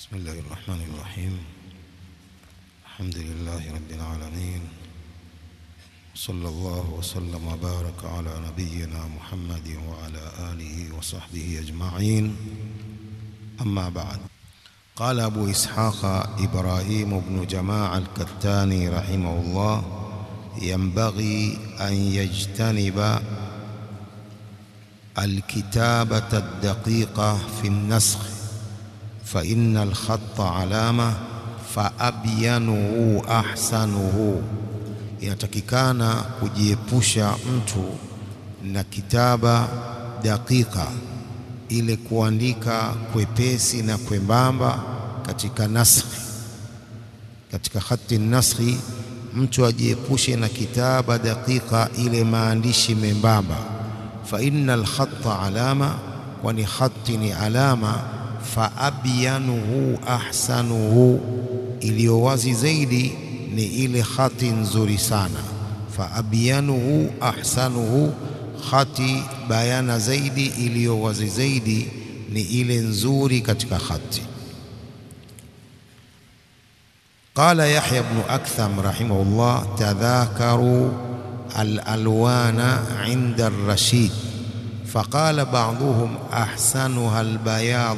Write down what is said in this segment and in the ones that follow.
بسم الله الرحمن الرحيم الحمد لله رب العالمين صلى الله وسلم وبارك على نبينا محمد وعلى آله وصحبه أجمعين أما بعد قال أبو إسحاق إبراهيم بن جماعة الكتاني رحمه الله ينبغي أن يجتنب الكتابة الدقيقة في النسخ فإن الخط علامة فأبينه أحسنه inatakikana kujiepusha mtu na kitaba dakika ile kuandika kwepesi na kwembamba katika naskhi katika khati naskhi mtu ajiepushe na kitaba dakika ile maandishi membamba fa innal khatta alama kwani khati ni alama fa abyanuhu ahsanuhu iliyo wazi zaidi ni ile khati nzuri sana fa abyanuhu ahsanuhu khati bayana zaidi iliyo wazi zaidi ni ile nzuri katika khati قال يحيى بن أكثم رحمه الله تذاكروا الألوان عند الرشيد فقال بعضهم أحسنها البياض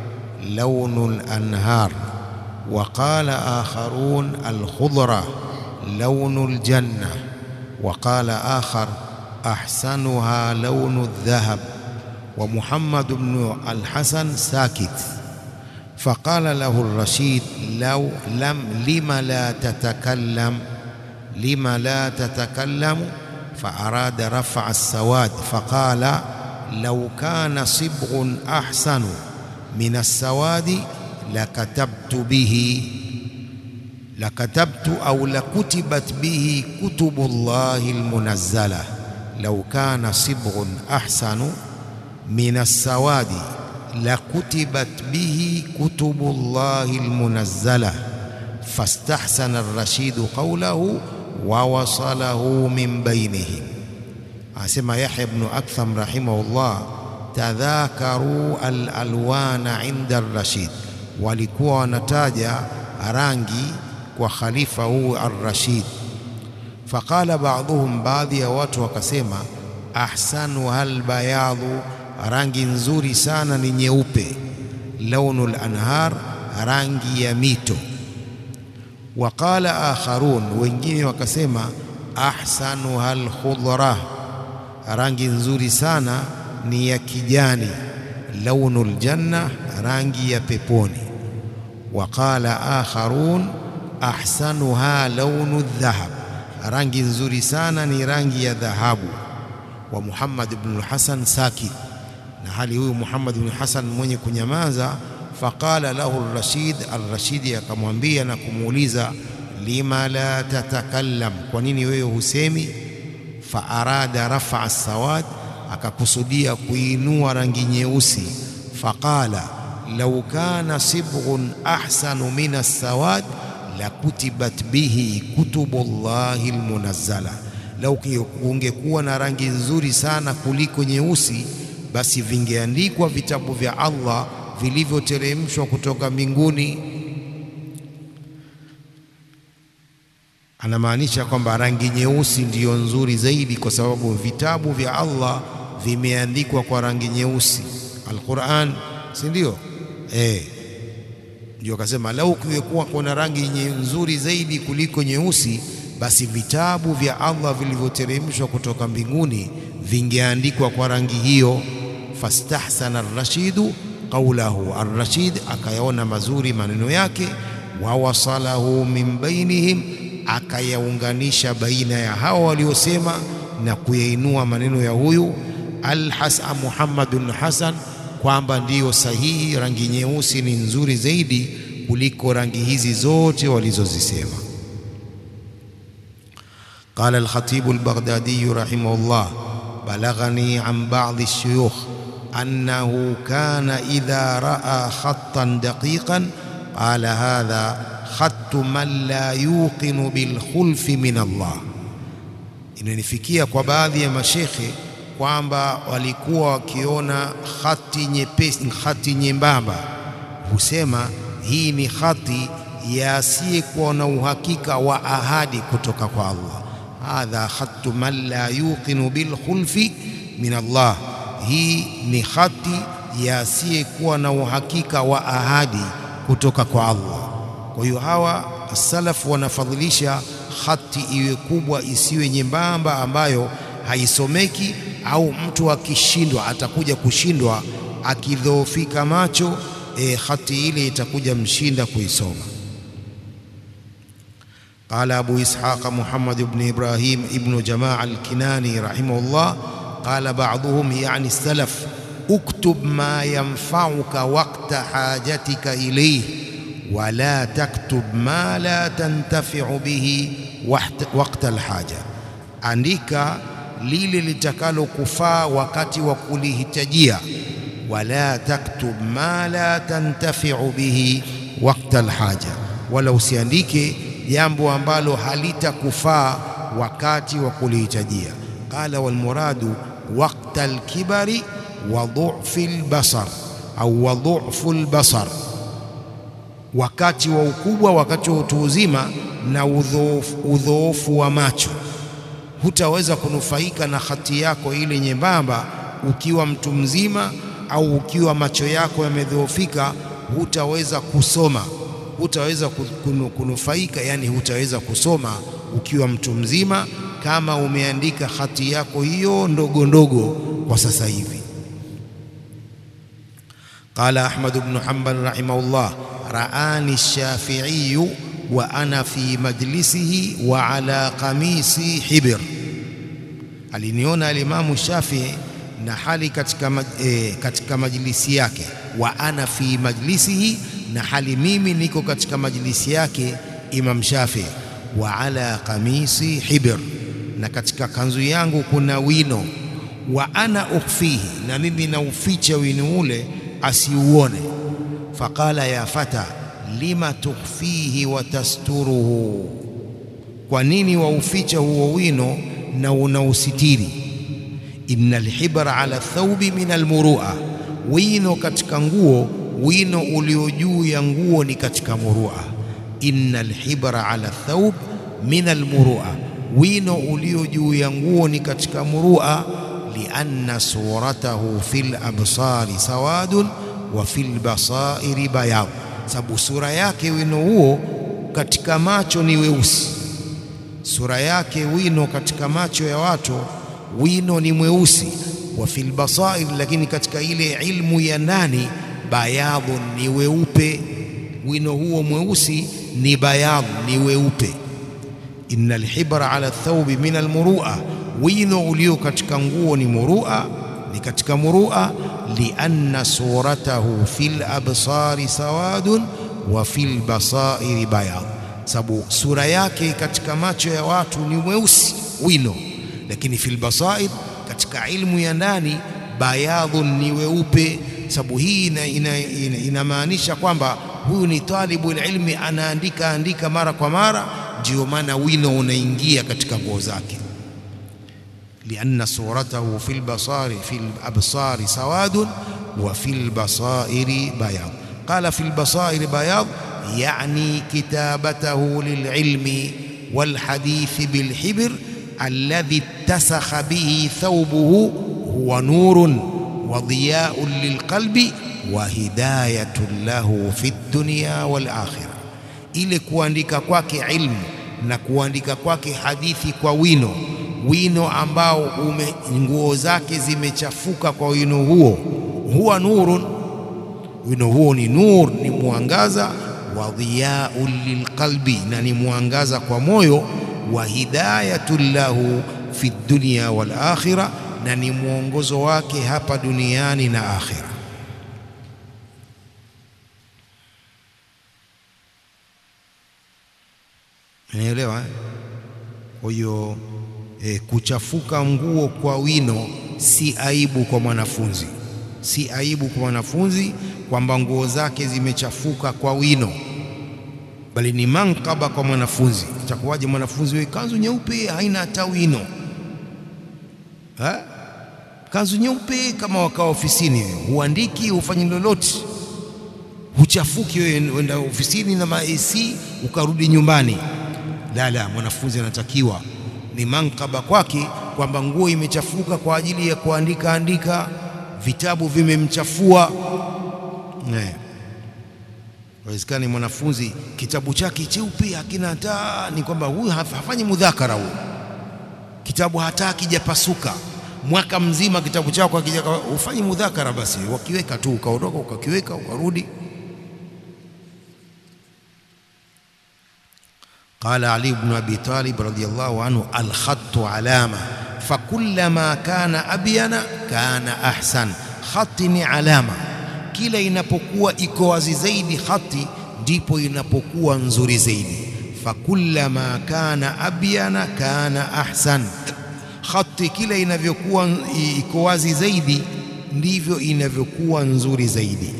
لون الأنهار وقال آخرون الخضرة لون الجنة وقال آخر أحسنها لون الذهب ومحمد بن الحسن ساكت فقال له الرشيد لو لم لم لا تتكلم لم لا تتكلم فأراد رفع السواد فقال لو كان صبغ أحسن من السواد لكتبت به لكتبت أو لكتبت به كتب الله المنزلة لو كان صبغ أحسن من السواد لكتبت به كتب الله المنزلة فاستحسن الرشيد قوله ووصله من بينهم أسمى يحيى بن أكثم رحمه الله تذاكروا الألوان عند الرشيد walikuwa wanataja rangi kwa khalifa huu ar-Rashid faqala ba'dhum baadhi ya watu wakasema ahsanu hal bayadhu rangi nzuri sana ni nyeupe launul anhar rangi ya mito waqala akharun wengine wakasema ahsanu hal khudra rangi nzuri sana ni ya kijani launul janna rangi ya peponi waqala akharun ahsanuha launu dhahab rangi nzuri sana ni rangi ya dhahabu wa Muhammad ibn Hasan sakit na hali huyu Muhammad ibn Hasan mwenye kunyamaza faqala lahu ar-Rashid ar-Rashid akamwambia na kumuuliza lima la tatakallam kwa nini wewe husemi fa arada rafa as-sawad akakusudia kuinua rangi nyeusi faqala law kana sibghun ahsanu min as-sawad lakutibat bihi kutubullahi almunazzala lau ungekuwa na rangi nzuri sana kuliko nyeusi basi vingeandikwa vitabu vya Allah vilivyoteremshwa kutoka mbinguni anamaanisha kwamba rangi nyeusi ndiyo nzuri zaidi kwa sababu vitabu vya Allah vimeandikwa kwa rangi nyeusi Al-Qur'an si ndio eh ndio akasema lau kungekuwa kuna rangi nzuri zaidi kuliko nyeusi basi vitabu vya Allah vilivyoteremshwa kutoka mbinguni vingeandikwa kwa rangi hiyo fastahsana ar-rashidu qawlahu ar-rashid akayaona mazuri maneno yake wa wasalahu min bainihim akayaunganisha baina ya hao waliosema na kuyainua maneno ya huyu al-Hasan Muhammadun Hasan kwamba ndiyo sahihi rangi nyeusi ni nzuri zaidi kuliko rangi hizi zote walizozisema قال الخطيب البغدادي رحمه الله بلغني عن بعض الشيوخ أنه كان إذا رأى خطا دقيقا قال هذا خط من لا يوقن بالخلف من الله inanifikia kwa baadhi ya mashekhe kwamba walikuwa wakiona khati nyepesi, khati nyembamba, husema hii ni khati ya asiyekuwa na uhakika wa ahadi kutoka kwa Allah. Hadha khatu man la yuqinu bil khulfi min Allah, hii ni khati ya asiyekuwa na uhakika wa ahadi kutoka kwa Allah. Kwa hiyo hawa salaf wanafadhilisha khati iwe kubwa, isiwe nyembamba, ambayo haisomeki au mtu akishindwa, atakuja kushindwa akidhoofika macho, e, khati ile itakuja mshinda kuisoma. Qala Abu Ishaq Muhammad ibn Ibrahim ibn Jamaa al-Kinani rahimahullah qala ba'dhum yani salaf uktub ma yanfa'uka waqta hajatika ilayhi wala taktub ma la tantafi'u bihi waqta alhaja, andika lile litakalokufaa wakati wa kulihitajia. Wala taktub ma la tantafi'u bihi waqta alhaja, wala usiandike jambo ambalo halitakufaa wakati wa kulihitajia. Qala walmuradu waqta alkibari wa dhu'fi albasar au wa dhu'fu albasar wakati wa ukubwa, wakati wa utu uzima na udhoofu wa macho. Hutaweza kunufaika na khati yako ile nyembamba ukiwa mtu mzima au ukiwa macho yako yamedhoofika, hutaweza kusoma, hutaweza kunufaika, yani hutaweza kusoma ukiwa mtu mzima, kama umeandika khati yako hiyo ndogo ndogo kwa sasa hivi. Qala Ahmad ibn Hanbal rahimahullah raani Shafiiyu wa ana fi majlisihi wa ala qamisi hibir, aliniona alimamu Shafii na hali katika, eh, katika majlisi yake. Wa ana fi majlisihi, na hali mimi niko katika majlisi yake Imam Shafii. Wa ala qamisi hibir, na katika kanzu yangu kuna wino. Wa ana ukhfihi, na mimi nauficha wino ule asiuone. Faqala ya fata lima tukhfihi wa tasturuhu, kwa nini wauficha huo wino na unausitiri? Inna alhibra ala thawbi min almurua, wino katika nguo, wino ulio juu ya nguo ni katika murua. Inna alhibra ala thawb min almurua, wino ulio juu ya nguo ni katika murua. Lianna suratahu fil absari sawadun wa fil basairi bayad, sababu sura yake wino huo katika macho ni weusi. Sura yake wino katika macho ya watu wino ni mweusi. Wa fil basair, lakini katika ile ilmu ya ndani bayadhun, ni weupe. Wino huo mweusi ni bayadh, ni weupe. Inna alhibra ala thawbi min almurua, wino ulio katika nguo ni murua, ni katika murua. Lianna suratahu fil absari sawadun wa fil basairi bayadh, sababu sura yake katika macho ya watu ni mweusi wino, lakini fil basair, katika ilmu ya ndani bayadhun, ni weupe. Sababu hii inamaanisha ina, ina kwamba huyu ni talibu ilmi, anaandika andika mara kwa mara, ndio maana wino unaingia katika nguo zake. lianna suratahu fil basari fil absari sawadun wa fil basairi bayad. Qala fil basairi bayad yani kitabatahu lililmi walhadithi bilhibr alladhi ittasakha bihi thawbuhu huwa nurun wa dhiyaun lilqalbi wa hidayatun lahu fi dunya wal akhirah, ile kuandika kwake ilmu na kuandika kwake hadithi kwa wino wino ambao ume nguo zake zimechafuka kwa wino huo, huwa nurun, wino huo ni nur, ni mwangaza wa dhiyaun lilqalbi, na ni mwangaza kwa moyo, wa hidayatun lahu fi dunya wal akhirah, na ni mwongozo wake hapa duniani na akhira. Unaelewa? Kwa hiyo E, kuchafuka nguo kwa wino si aibu kwa mwanafunzi, si aibu kwa mwanafunzi kwamba nguo zake zimechafuka kwa wino, bali ni mankaba kwa mwanafunzi. Itakuwaje mwanafunzi wewe kanzu nyeupe haina hata wino ha? Kanzu nyeupe kama wakaa ofisini, huandiki hufanyi lolote, huchafuki wewe, wenda ofisini na ma AC ukarudi nyumbani. La, la, mwanafunzi anatakiwa ni mankaba kwake kwamba nguo imechafuka kwa ajili ya kuandika andika, vitabu vimemchafua. Wawezekani mwanafunzi kitabu chake cheupe hakina hata, ni kwamba huyu hafanyi mudhakara, huyu kitabu hata akijapasuka mwaka mzima kitabu chako akija ufanye mudhakara, basi wakiweka tu ukaondoka ukakiweka ukarudi. Qala Ali ibn Abi Talib radhiyallahu anhu, alkhattu alama fakullama kana abyana kana ahsan. Khati ni alama, kila inapokuwa iko wazi zaidi khati ndipo inapokuwa nzuri zaidi. Fakullama kana abyana kana ahsan khati kila inavyokuwa iko wazi zaidi ndivyo inavyokuwa nzuri zaidi.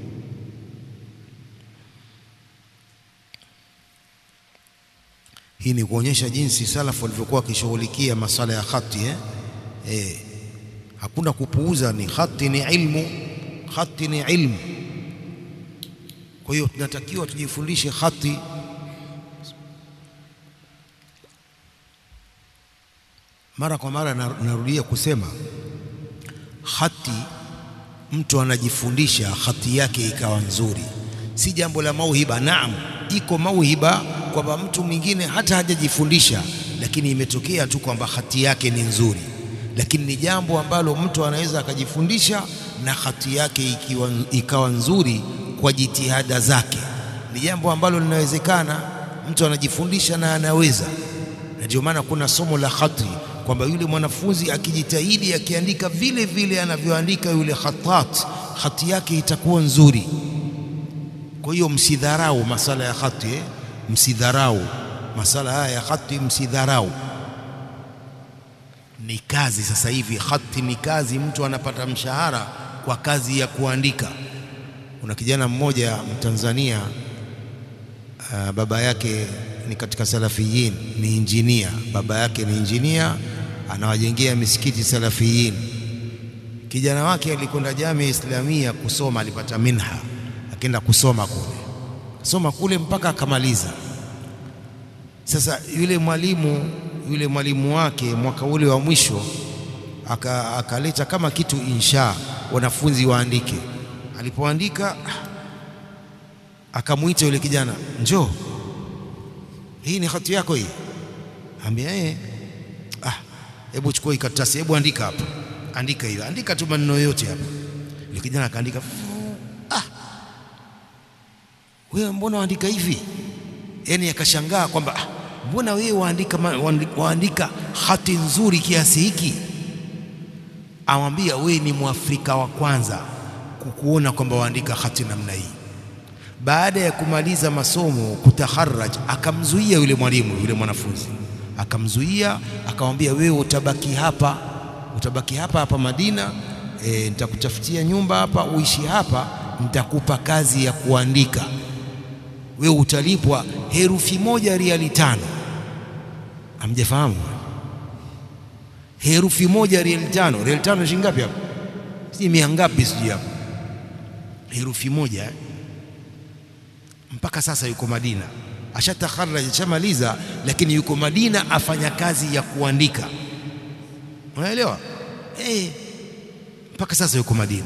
Hii ni kuonyesha jinsi salafu walivyokuwa wakishughulikia masala ya khati eh? Eh, hakuna kupuuza, ni khati ni ilmu, khati ni ilmu. Kwa hiyo tunatakiwa tujifundishe khati mara kwa mara narudia kusema khati, mtu anajifundisha khati yake ikawa nzuri, si jambo la mauhiba. Naam, iko mauhiba kwamba mtu mwingine hata hajajifundisha, lakini imetokea tu kwamba khati yake ni nzuri, lakini ni jambo ambalo mtu anaweza akajifundisha na khati yake ikiwa, ikawa nzuri kwa jitihada zake. Ni jambo ambalo linawezekana, mtu anajifundisha na anaweza, na ndio maana kuna somo la khati kwamba yule mwanafunzi akijitahidi akiandika vile vile anavyoandika yule khatat, khati yake itakuwa nzuri. Kwa hiyo msidharau masala ya khati eh? Msidharau masala haya ya khati, msidharau. Ni kazi sasa hivi, khati ni kazi, mtu anapata mshahara kwa kazi ya kuandika. Kuna kijana mmoja Mtanzania, uh, baba yake ni katika salafiyin, ni injinia. Baba yake ni injinia, anawajengea misikiti salafiyin. Kijana wake alikwenda Jamia Islamia kusoma, alipata minha, akaenda kusoma kule, soma kule mpaka akamaliza. Sasa yule mwalimu yule mwalimu wake mwaka ule wa mwisho akaleta aka kama kitu insha, wanafunzi waandike. Alipoandika akamwita yule kijana, njoo hii ni hati yako hii? Ambia eh, ah, hebu chukua hii karatasi, hebu andika hapa, andika hiyo, andika tu maneno yote hapa. Yule kijana akaandika, ah, wewe mbona waandika hivi? Yaani akashangaa kwamba ah, mbona wewe waandika, waandika hati nzuri kiasi hiki? Amwambia, wewe ni Mwafrika wa kwanza kukuona kwamba waandika hati namna hii. Baada ya kumaliza masomo kutaharaj, akamzuia yule mwalimu yule mwanafunzi akamzuia, akamwambia wewe utabaki hapa, utabaki hapa hapa Madina, e, nitakutafutia nyumba hapa uishi hapa, nitakupa kazi ya kuandika, wewe utalipwa herufi moja riali tano. Hamjafahamu? herufi moja riali tano. Riali tano shilingi ngapi hapa? Sijui mia ngapi, sijui hapa, herufi moja eh? mpaka sasa yuko Madina, ashatakharaj ashamaliza, lakini yuko Madina afanya kazi ya kuandika. Unaelewa eh? Mpaka sasa yuko Madina.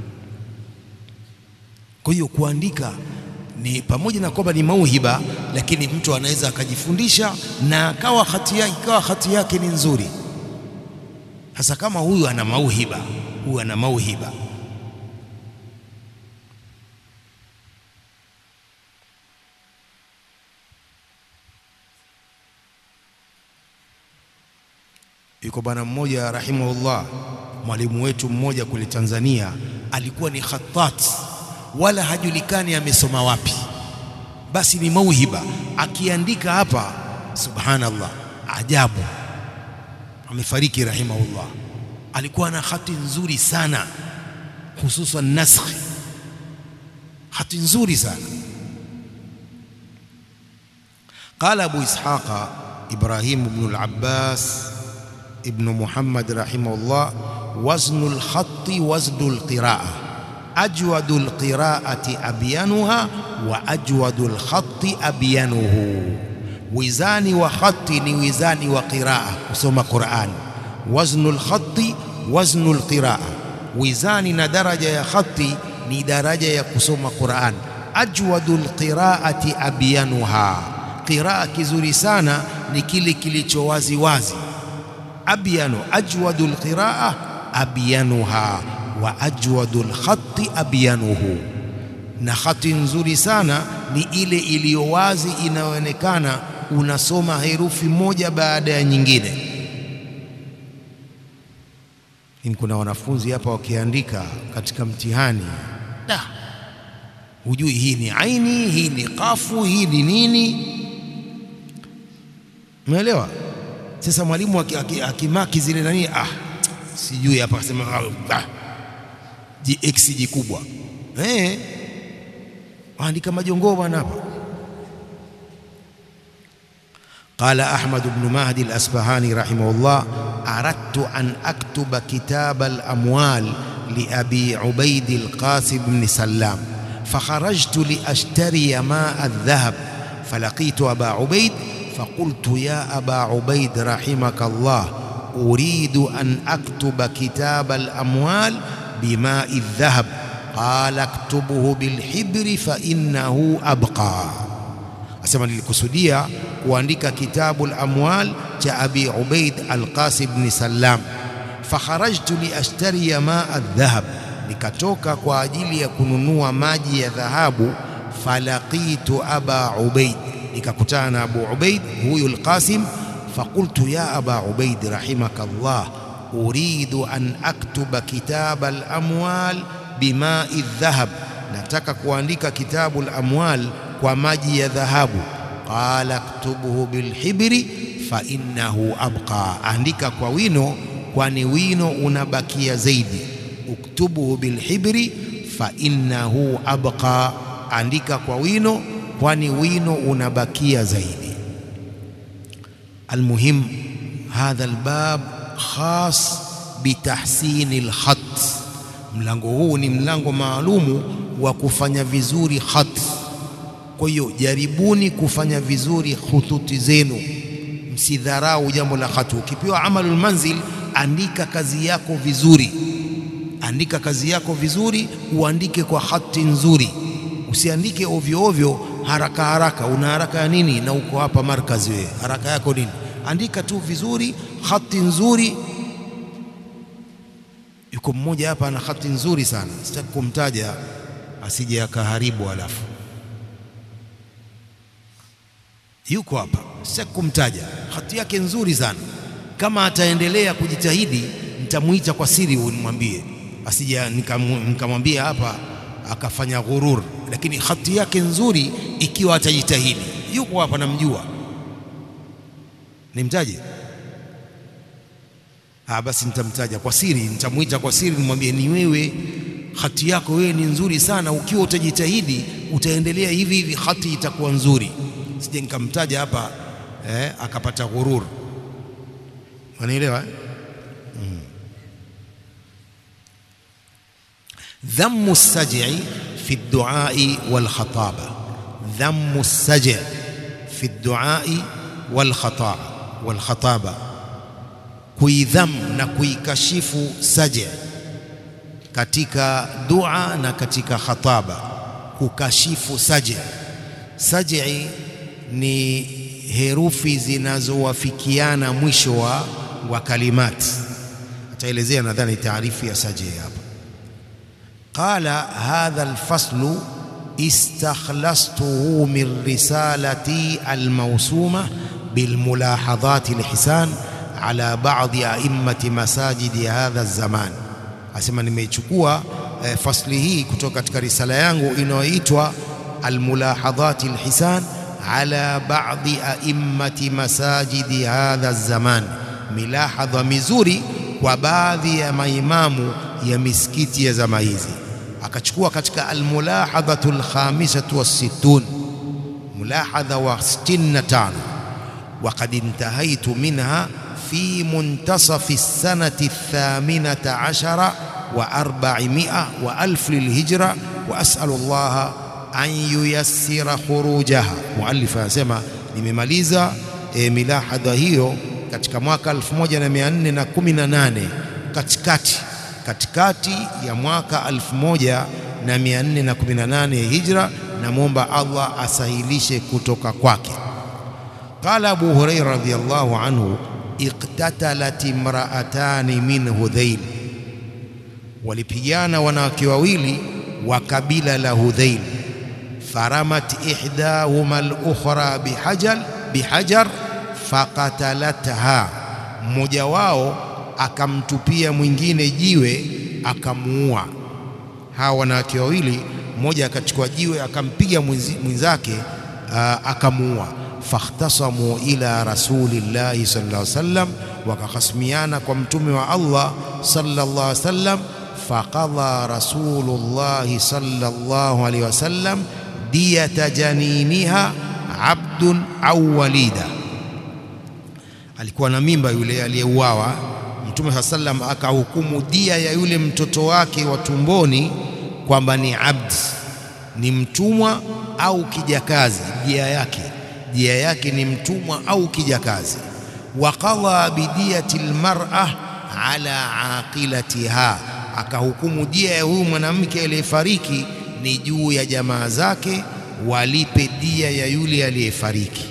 Kwa hiyo kuandika ni pamoja na kwamba ni mauhiba, lakini mtu anaweza akajifundisha na akawa hati yake ikawa hati yake ni nzuri. Sasa kama huyu ana mauhiba, huyu ana mauhiba Yuko bwana mmoja rahimahullah, mwalimu wetu mmoja kule Tanzania, alikuwa ni khatat, wala hajulikani amesoma wapi, basi ni mauhiba. Akiandika hapa, subhanallah, ajabu. Amefariki rahimahullah. Alikuwa na hati nzuri sana, hususan naskhi, hati nzuri sana. Qala Abu Ishaqa Ibrahim ibn al-Abbas ibnu Muhammad rahimahullah, waznu lkhati waznu lqiraa, ajwadu lqiraati abyanuha wa ajwadu lkhati abyanuhu, wizani wa khati ni wizani wa qiraa, kusoma Qurani. Waznu lkhati waznu lqiraa, wizani na daraja ya khati ni daraja ya kusoma Qurani. Ajwadu lqiraati abyanuha, qiraa kizuri sana ni kile kilicho wazi wazi. Abyanu, ajwadu lqiraa abyanuha wa ajwadu lkhati abyanuhu, na khati nzuri sana ni ile iliyo wazi inayoonekana unasoma herufi moja baada ya nyingine. Lakini kuna wanafunzi hapa wakiandika katika mtihani da, hujui hii ni aini, hii ni kafu, hii ni nini. Umeelewa? Sasa mwalimu akimaki zile nani, ah, sijui hapa, akasema ah, x jikubwa eh, waandika majongoo bwana hapa. Qala Ahmad ibn Mahdi al-Asbahani rahimahullah, aradtu an aktuba kitab al-amwal li abi Ubaid al-Qasim ibn Sallam fakharajtu li ashtariya ma al-dhahab falaqitu aba Ubaid faqultu ya aba Ubaid rahimaka Allah uridu an aktuba kitab al-amwal bima al-dhahab qala aktubuhu bilhibri fa innahu abqa Asema nilikusudia kuandika kitabu al-amwal cha Abi Ubaid al-Qasim ibn Sallam, fakharajtu li ashtariya ma adh-dhahab, nikatoka kwa ajili ya kununua maji ya dhahabu. Falaqitu Aba Ubaid, nikakutana na Abu Ubaid huyu al-Qasim. Faqultu ya Aba Ubaid rahimaka Allah, uridu an aktuba kitaba al-amwal bimai dhahab, nataka kuandika kitabu al-amwal kwa maji ya dhahabu. Qala ktubuhu bilhibri fa innahu abqa, andika kwa wino, kwani wino unabakia zaidi. Uktubuhu bilhibri fa innahu abqa, andika kwa wino, kwani wino unabakia zaidi. Almuhim, hadha albab khas bitahsini alkhat, mlango huu ni mlango maalumu wa kufanya vizuri khat kwa hiyo jaribuni kufanya vizuri khututi zenu, msidharau jambo la khatu. Ukipewa amalul manzil, andika kazi yako vizuri, andika kazi yako vizuri, uandike kwa hati nzuri, usiandike ovyo ovyo, haraka haraka. Una haraka ya nini? Na uko hapa markazi, wewe haraka yako nini? Andika tu vizuri, hati nzuri. Yuko mmoja hapa ana hati nzuri sana, sitaki kumtaja asije akaharibu alafu yuko hapa, sitaki kumtaja. Hati yake nzuri sana. Kama ataendelea kujitahidi, nitamwita kwa siri, nimwambie asije nikamwambia hapa akafanya ghurur, lakini hati yake nzuri ikiwa atajitahidi. Yuko hapa, namjua. Nimtaje? Ah, basi nitamtaja kwa siri, nitamwita kwa siri, nimwambie ni wewe, hati yako wewe ni nzuri sana. Ukiwa utajitahidi, utaendelea hivi hivi, hati itakuwa nzuri sije nikamtaja hapa eh, akapata ghurur. Wanaelewa eh? mm. Dhammu saj'i fi duai wal khataba, dhammu saj'i fi duai wal khataba wal khataba, kuidham na kuikashifu saj'i katika dua na katika khataba, kukashifu saj'i. Saj'i ni herufi zinazowafikiana mwisho wa, wa kalimati. Ataelezea nadhani taarifu ya saj'i hapa. Qala hadha alfaslu istakhlastuhu min risalati almawsuma bilmulahadhati alhisan ala ba'dhi a'immati masajidi hadha alzaman, asema nimeichukua eh, fasli hii kutoka katika risala yangu inayoitwa almulahadhati alhisan ala ba'dhi a'immati masajidi hadha zaman, milahadha mizuri kwa baadhi ya maimamu ya misikiti ya zama hizi. Akachukua katika almulahadhatu alkhamisatu wassittun, mulahadha wa 65 waqad intahaitu minha fi muntasafi sanati thaminata ashara wa arba'imia wa alf lilhijra wa as'alu Allah an yuyassira khurujaha. Muallif anasema nimemaliza e, milahadha hiyo katika mwaka 1418 katikati katikati ya mwaka 1418 hijra, namwomba Allah asahilishe kutoka kwake. Qala Abu Huraira radhiyallahu anhu, iqtatalat imra'atani min Hudhail, walipigana wanawake wawili wa kabila la Hudhail. Faramat ihdahuma al-ukhra bihajar bihajar faqatalatha, mmoja wao akamtupia mwingine jiwe akamuua. Hawa wanawake wawili, mmoja akachukua jiwe akampiga mwenzake akamuua. Fakhtasamu ila rasulillahi sallallahu alaihi wasallam, wakakasimiana kwa mtume wa Allah sallallahu alaihi wasallam. Faqadha rasulullahi sallallahu alaihi wasallam diyata janiniha abdun au walida, alikuwa na mimba yule aliyeuawa. Mtume saa sallam akahukumu dia ya yule mtoto wake wa tumboni kwamba ni abd, ni mtumwa au kijakazi. Dia yake dia yake ni mtumwa au kijakazi. Wa qadha bidiyati almar'a ala aqilatiha, akahukumu dia ya huyu mwanamke aliyefariki ni juu ya jamaa zake walipe dia ya yule aliyefariki.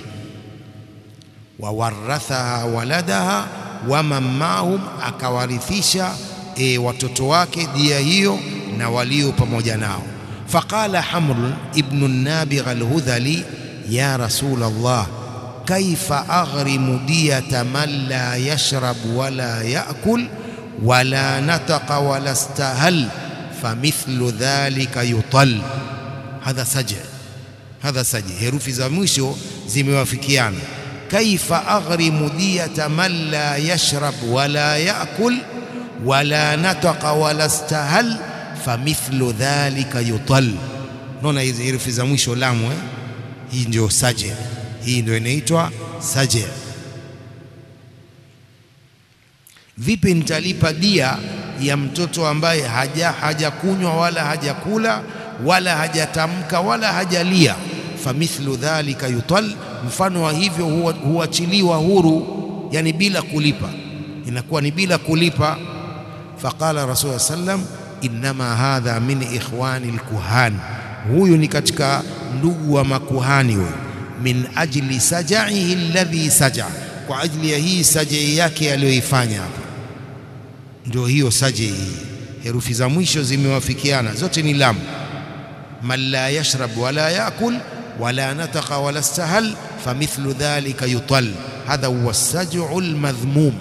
Wawarathaha waladaha waman maahum, akawarithisha e, watoto wake dia hiyo na walio pamoja nao. Faqala Hamr ibnu Nabigh al-Hudhali, ya rasul Allah, kaifa aghrimu diyata man la yashrab wala yakul wala nataqa wala stahal famithlu dhalika yutal. Hadha saja hadha saji, herufi za mwisho zimewafikiana. Kaifa aghrimu diyata man la yashrab wala yakul wala nataqa wala stahal famithlu dhalika yutal. Naona hizi herufi za mwisho lamu eh? Hii ndio saje, hii ndio inaitwa saje. Vipi nitalipa dia ya mtoto ambaye haja hajakunywa wala hajakula wala hajatamka wala hajalia? famithlu dhalika yutal, mfano wa hivyo huachiliwa huru, yani bila kulipa, inakuwa ni bila kulipa. Faqala Rasul sallam, innama hadha min ikhwani lkuhan, huyu ni katika ndugu wa makuhani huyu. Min ajli sajaihi alladhi saja, kwa ajili ya hii sajai yake aliyoifanya hapa, ndio hiyo sajai hii. Herufi za mwisho zimewafikiana, zote ni lam. Man la yashrab wala yakul wala nataqa wala stahal famithlu dhalika yutal, hadha huwa saj'u almadhmum.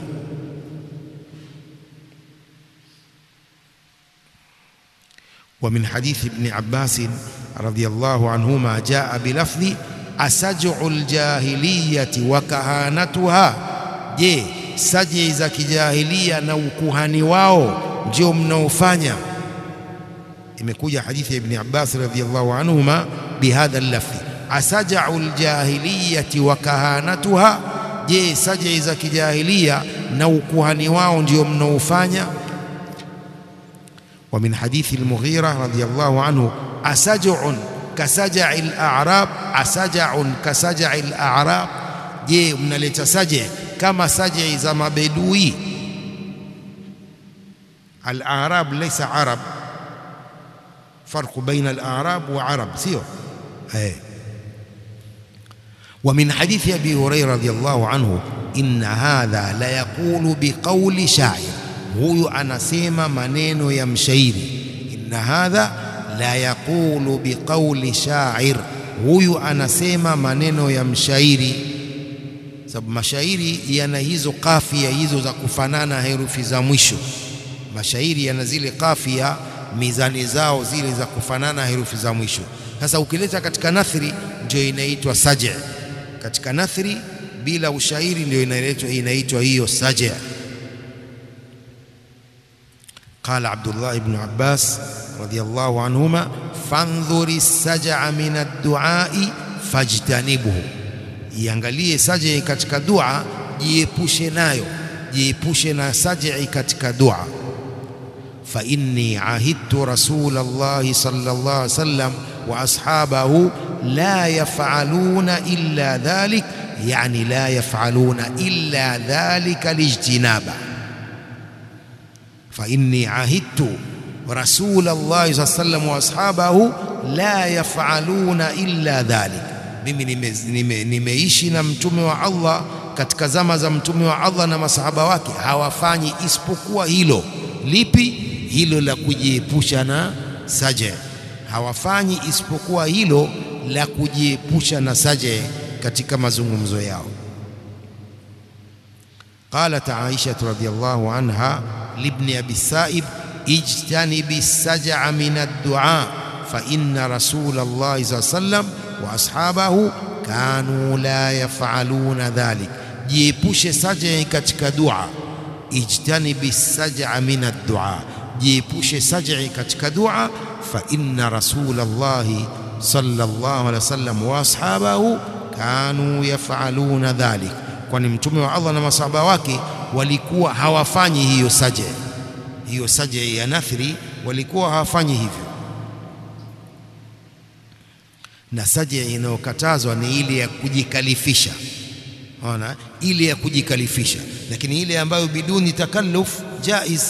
Wa min hadithi ibn Abbas radhiyallahu anhuma jaa bilafdhi asaj'u aljahiliyati wa kahanatuha, je, saji za kijahilia na ukuhani wao ndio mnaofanya? Imekuja hadithi ya ibn Abbas radhiyallahu anhuma bihadha lafdhi asajau ljahiliyati wa kahanatuha, je, sajai za kijahilia na ukuhani wao ndio mnaofanya? Wa min hadithi al-Mughira radhiyallahu anhu asajun kasajai al-a'rab asajaun kasajai al-a'rab, je, mnaleta saje kama sajai za mabedui? Al-a'rab laysa arab, farqu baina al-a'rab wa arab, sio eh wa min hadithi abi Huraira radhiyallahu anhu inna hadha la yaqulu biqauli shair, huyu anasema maneno ya mshairi. Inna hadha la yaqulu biqauli shair, huyu anasema maneno ya mshairi, sababu mashairi yana hizo kafia hizo za kufanana herufi za mwisho. Mashairi yana zile kafia mizani zao zile za kufanana herufi za mwisho. Sasa ukileta katika nathri ndio inaitwa saja katika nathri bila ushairi ndio inaitwa inaitwa hiyo saja. Qala Abdullah ibn Abbas radhiyallahu anhuma fandhuri sajaa min ad-duai fajtanibhu, iangalie sajai katika dua, jiepushe nayo, jiepushe na sajai katika dua. fa inni ahidtu rasulallahi sallallahu alaihi wasallam wa ashabahu la yaf'aluna illa dhalik yani la yaf'aluna illa dhalika lijtinaba fa inni ahidtu rasulallahi sallallahu alaihi wasallam wa ashabahu la yaf'aluna illa dhalik mimi nimeishi nime, nime na mtume wa Allah katika zama za mtume wa Allah na masahaba wake hawafanyi isipokuwa hilo lipi hilo la kujiepusha na saje hawafanyi isipokuwa hilo la kujiepusha na saje katika mazungumzo yao قالت عائشة رضي الله عنها لابن أبي السائب اجتنب السجع من الدعاء فإن رسول الله صلى الله عليه وسلم وأصحابه كانوا لا يفعلون ذلك jiepushe saja katika dua ijtanibi saj'a min ad-du'a jiepushe saj'i katika dua fa inna rasulallahi sallallahu alaihi wasallam wa ashabahu kanu yaf'aluna dhalik kwani mtume wa Allah na masahaba wake walikuwa hawafanyi hiyo saja hiyo saja ya nathri walikuwa hawafanyi hivyo na saja inayokatazwa ni ile ya kujikalifisha ona ile ya kujikalifisha lakini ile ambayo biduni takalluf jaiz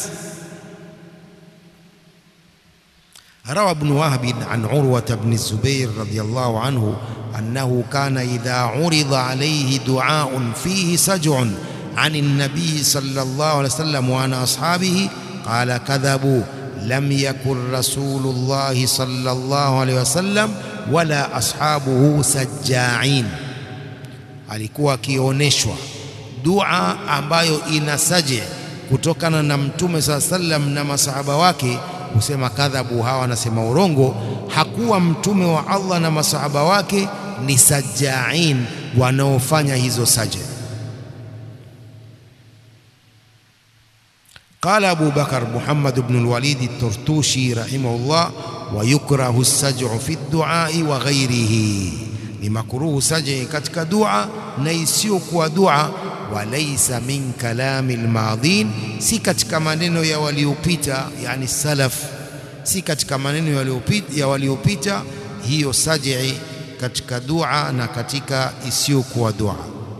روى ابن وهب عن عروة بن الزبير رضي الله عنه أنه كان إذا عرض عليه دعاء فيه سجع عن النبي صلى الله عليه وسلم وعن أصحابه قال كذبوا لم يكن رسول الله صلى الله عليه وسلم ولا أصحابه سجاعين alikuwa akioneshwa dua ambayo ina saje kutokana na mtume saa sallam na masahaba wake kusema kadhabu hawa wanasema urongo hakuwa mtume wa Allah na masahaba wake ni sajain wanaofanya hizo saje قال أبو بكر محمد بن الوليد الترتوشي رحمه الله ويكره السجع في الدعاء وغيره ni makuruhu saje katika dua na isiyokuwa dua walaysa min kalami almadhin si katika maneno ya waliopita yani salaf si katika maneno yaliyopita ya waliopita hiyo saji katika dua na katika isiyokuwa dua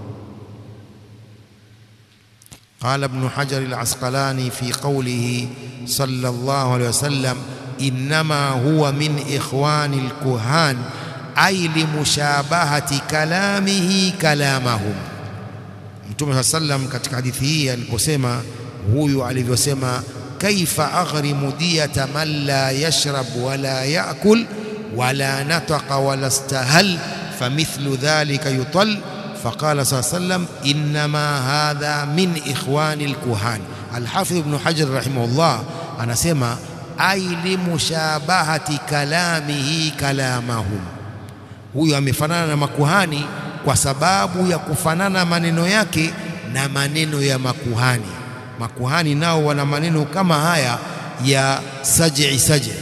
قال ابن حجر العسقلاني في قوله صلى الله عليه وسلم إنما هو من إخوان الكهان ai limushabahati kalamihi kalamahum Mtume saa sallam katika hadithi hii aliposema huyu alivyosema kaifa aghrimu diyata man la yashrab wala yakul wala nataqa wala istahal famithlu dhalika yutal فقال صلى الله عليه وسلم إنما هذا من إخوان الكهان الحافظ ابن حجر رحمه الله أنا سمع أي لمشابهة كلامه كلامهم huyo amefanana na makuhani kwa sababu ya kufanana maneno yake na maneno ya makuhani. Makuhani nao wana maneno kama haya ya saj'i saj'i,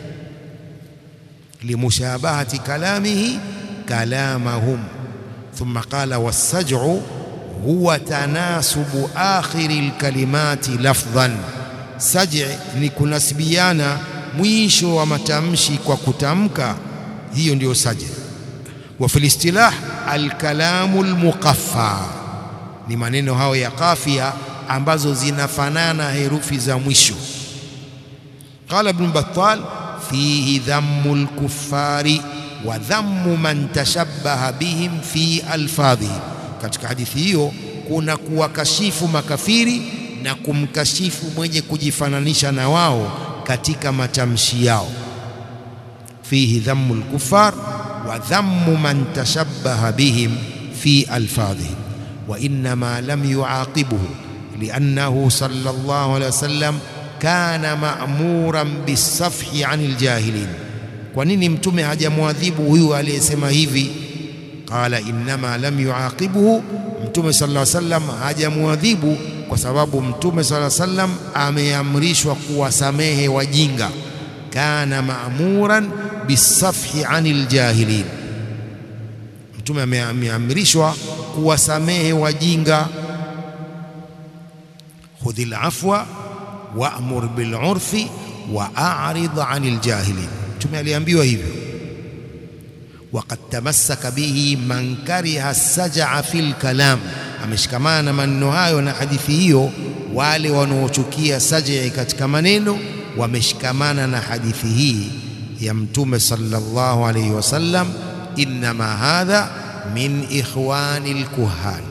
limushabahati kalamihi kalamahum. Thumma qala wassaj'u huwa tanasubu akhiri alkalimati lafdhan, saj'i ni kunasibiana mwisho wa matamshi kwa kutamka, hiyo ndiyo saj'i. وفي الاصطلاح الكلام المقفى ni maneno hayo ya kafia ambazo zinafanana herufi za mwisho qala ibn battal fihi dhammu lkuffari wa dhammu man tashabbaha bihim fi alfadhihim katika hadithi hiyo kuna kuwakashifu makafiri na kumkashifu mwenye kujifananisha na wao katika matamshi yao fihi dhammu lkuffar وذم من تشبه بهم في ألفاظهم وإنما لم يعاقبه لأنه صلى الله عليه وسلم كان مأمورا بالصفح عن الجاهلين ونيني متومه hajamwadhibu huyu aliyesema hivi qala innama lam yuaqibuhu mtume sallallahu alaihi wasallam hajamwadhibu kwa sababu mtume sallallahu alaihi wasallam ameamrishwa kuwasamehe wajinga kana ma'muran bisafhi anil jahilin, mtume ameamrishwa kuwasamehe wajinga. khudhil afwa wa'mur bil urfi wa a'rid 'anil jahilin. Mtume aliambiwa hivyo. Waqad tamassaka bihi man kariha sajaa fil kalam, ameshikamana na maneno hayo na hadithi hiyo wale wanaochukia sajaa katika maneno wameshikamana na hadithi hii ya Mtume sallallahu alayhi wasallam, innama hadha min ikhwani lkuhan.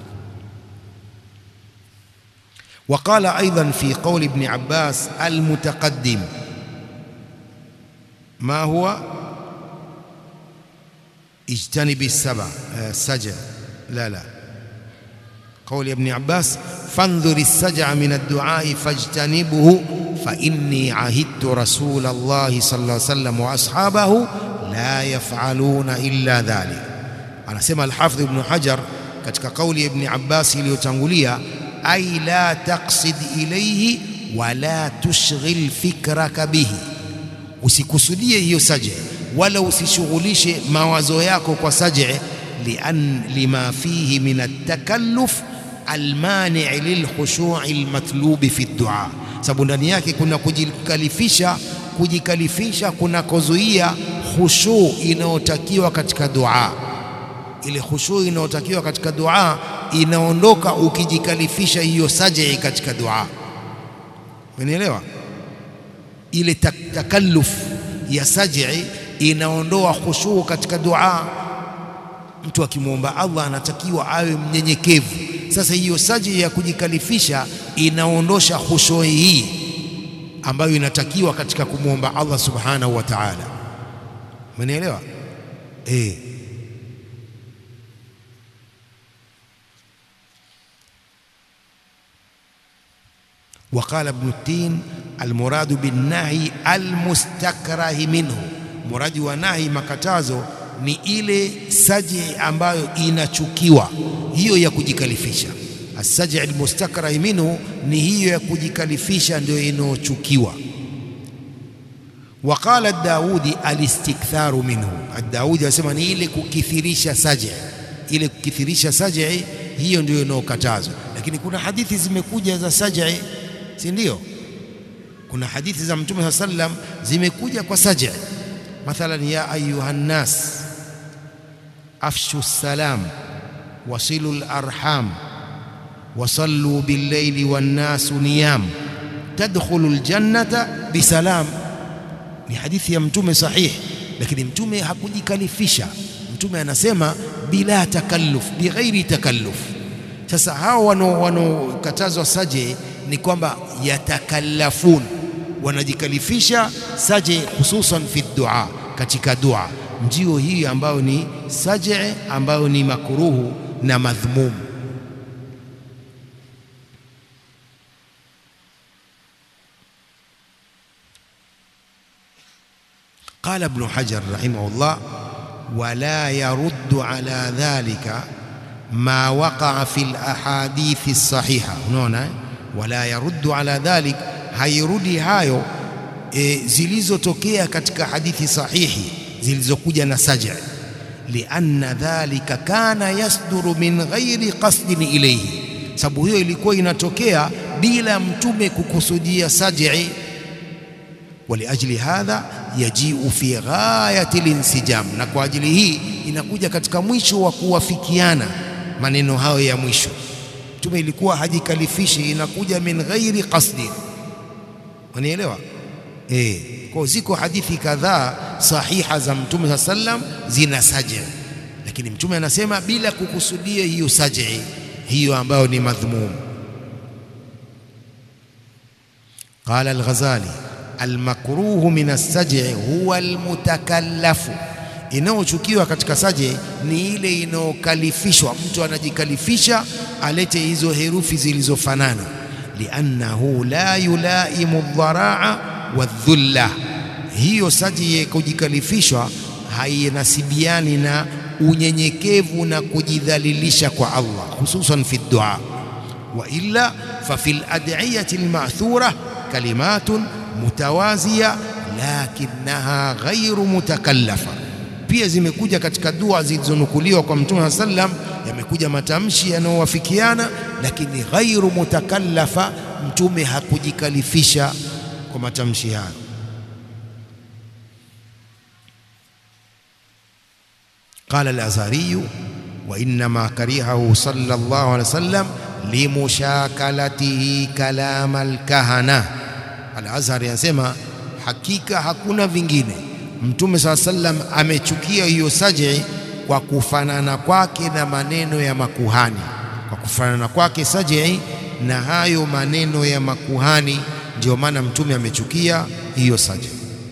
وقال أيضا في قول ابن عباس المتقدم ما هو اجتنب السبع السجع لا لا قول ابن عباس فانظر السجع من الدعاء فاجتنبه فإني عهدت رسول الله صلى الله عليه وسلم وأصحابه لا يفعلون إلا ذلك anasema Alhafidh Ibn Hajar katika kauli ya Ibn Abbas iliyotangulia ay la taqsid ilayhi wala tushghil fikraka bihi, usikusudie hiyo saje wala usishughulishe mawazo yako kwa saje, lian lima fihi min at-takalluf almani' lilkhushu'i almatlubi fi ad-du'a, sababu ndani yake kuna kujikalifisha kujikalifisha kunakozuia khushu inayotakiwa katika dua ile khushu inayotakiwa katika dua inaondoka ukijikalifisha hiyo sajai katika dua. Umenielewa? Ile takalluf ya sajai inaondoa khushu katika dua. Mtu akimwomba Allah anatakiwa awe mnyenyekevu. Sasa hiyo sajai ya kujikalifisha inaondosha khushu hii ambayo inatakiwa katika kumwomba Allah subhanahu wa ta'ala. Umenielewa? Eh. وقال ابن التين المراد بالنهي المستكره منه muradi wa nahi makatazo ni ile saji ambayo inachukiwa hiyo ya kujikalifisha asaji almustakrah minhu ni hiyo ya kujikalifisha ndio inayochukiwa waqala daudi alistiktharu minhu daudi anasema ni ile kukithirisha saji ile kukithirisha saji hiyo ndio inayokatazwa lakini kuna hadithi zimekuja za saji si ndio? Kuna hadithi za Mtume saa sallam zimekuja kwa saja, mathalan ya ayuha nnas afshu salam wasilu larham wasallu billaili wannasu niyam tadkhulu ljannata bisalam. Ni hadithi ya Mtume sahihi, lakini Mtume hakujikalifisha. Mtume anasema bila takalluf, bighairi takalluf. Sasa hao wanaokatazwa saje ni kwamba yatakallafun, wanajikalifisha saje, hususan fi dua, katika dua. Ndio hii ambayo ni saje, ambayo ni makruhu na madhmum. Qala Ibn Hajar rahimahullah, wala yaruddu ala dhalika ma waqaa fi lahadithi sahiha. Unaona eh? wala yaruddu ala dhalik, hairudi hayo e, zilizotokea katika hadithi sahihi zilizokuja na saja, lianna dhalika kana yasduru min ghairi qasdin ilayhi, sababu hiyo ilikuwa inatokea bila mtume kukusudia saj'i. Waliajli hadha yajiu fi ghayati linsijam, na kwa ajili hii inakuja katika mwisho wa kuwafikiana maneno hayo ya mwisho Mtume ilikuwa hajikalifishi, inakuja min ghairi qasdi. Unielewa? Eh, kwa ziko hadithi kadhaa sahiha za Mtume saa sallam zina saji, lakini Mtume anasema bila kukusudia hiyo saji hiyo ambayo ni madhmum. Qala al-Ghazali almakruhu min as-saj'i huwa almutakallafu inayochukiwa katika saje ni ile inayokalifishwa, mtu anajikalifisha alete hizo herufi zilizofanana, liannahu la yulaimu dharaa wadhulla. Hiyo saje ya kujikalifishwa hainasibiani na unyenyekevu na kujidhalilisha kwa Allah, hususan fi dua. Wa illa fa fil ad'iyati alma'thura kalimatun mutawaziya lakinnaha ghairu mutakallafa pia zimekuja katika dua zilizonukuliwa kwa Mtume sallam, yamekuja matamshi yanayowafikiana, lakini ghairu mutakallafa, mtume hakujikalifisha kwa matamshi hayo قال الأزهري وإنما كرهه صلى الله عليه وسلم limushakалatihi kalama alkahana. Al-Azhar yanasema hakika hakuna vingine, Mtume saa sallam amechukia hiyo saji kwa kufanana kwake na maneno ya makuhani, kwa kufanana kwake saji na hayo maneno ya makuhani, ndio maana Mtume amechukia hiyo saji.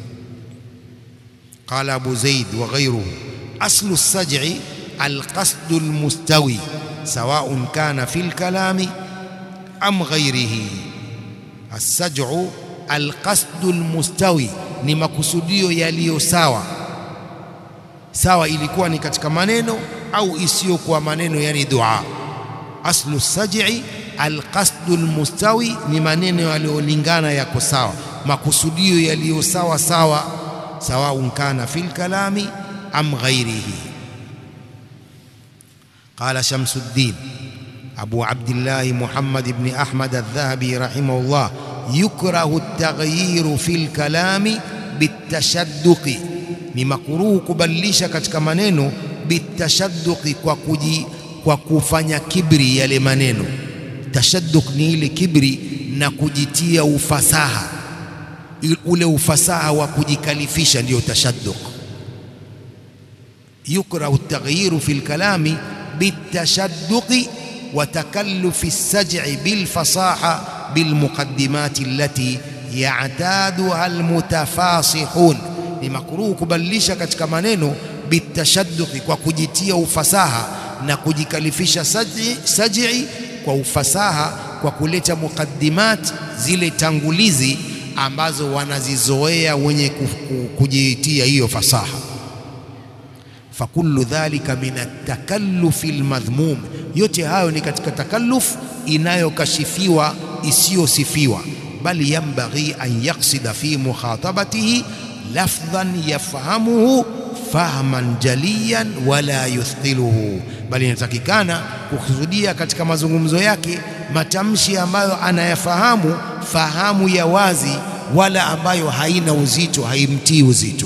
Qala Abu Zaid wa ghayruhu aslu saj'i alqasdu almustawi سواء كان في الكلام أم غيره السجع القصد المستوي ni makusudio yaliyo sawa sawa, ilikuwa ni katika maneno au isiyokuwa maneno, yani dua. Aslu saj'i alqasdu almustawi, ni maneno yaliyolingana yako sawa, makusudio yaliyo sawa sawa, sawaun kana fil kalami am ghairihi. قال شمس الدين أبو عبد الله محمد بن أحمد الذهبي رحمه الله يكره التغيير في الكلام بالتشدق ni makuruhu kubadilisha katika maneno bitashadduqi kwa kuji, kwa kufanya kibri yale maneno. Tashadduq ni ile kibri na kujitia ufasaha, ule ufasaha wa kujikalifisha ndiyo tashadduq. yukrahu at-taghyiru fi al-kalami بالتشدق وتكلف السجع بالفصاحة بالمقدمات التي يعتادها المتفاصحون ni makruhu kubadilisha katika maneno bitashadduqi kwa kujitia ufasaha na kujikalifisha saj'i, saj'i kwa ufasaha kwa kuleta muqaddimat zile tangulizi ambazo wanazizoea wenye kujitia hiyo fasaha fakullu dhalika min atakalufi almadhmum, yote hayo ni katika takalluf inayokashifiwa isiyosifiwa. Bali yambaghi an yaksida fi mukhatabatihi lafdhan yafhamuhu fahman jaliyan wala yuthqiluhu, bali inatakikana kukusudia katika mazungumzo yake matamshi ambayo anayafahamu fahamu ya wazi, wala ambayo haina uzito, haimtii uzito.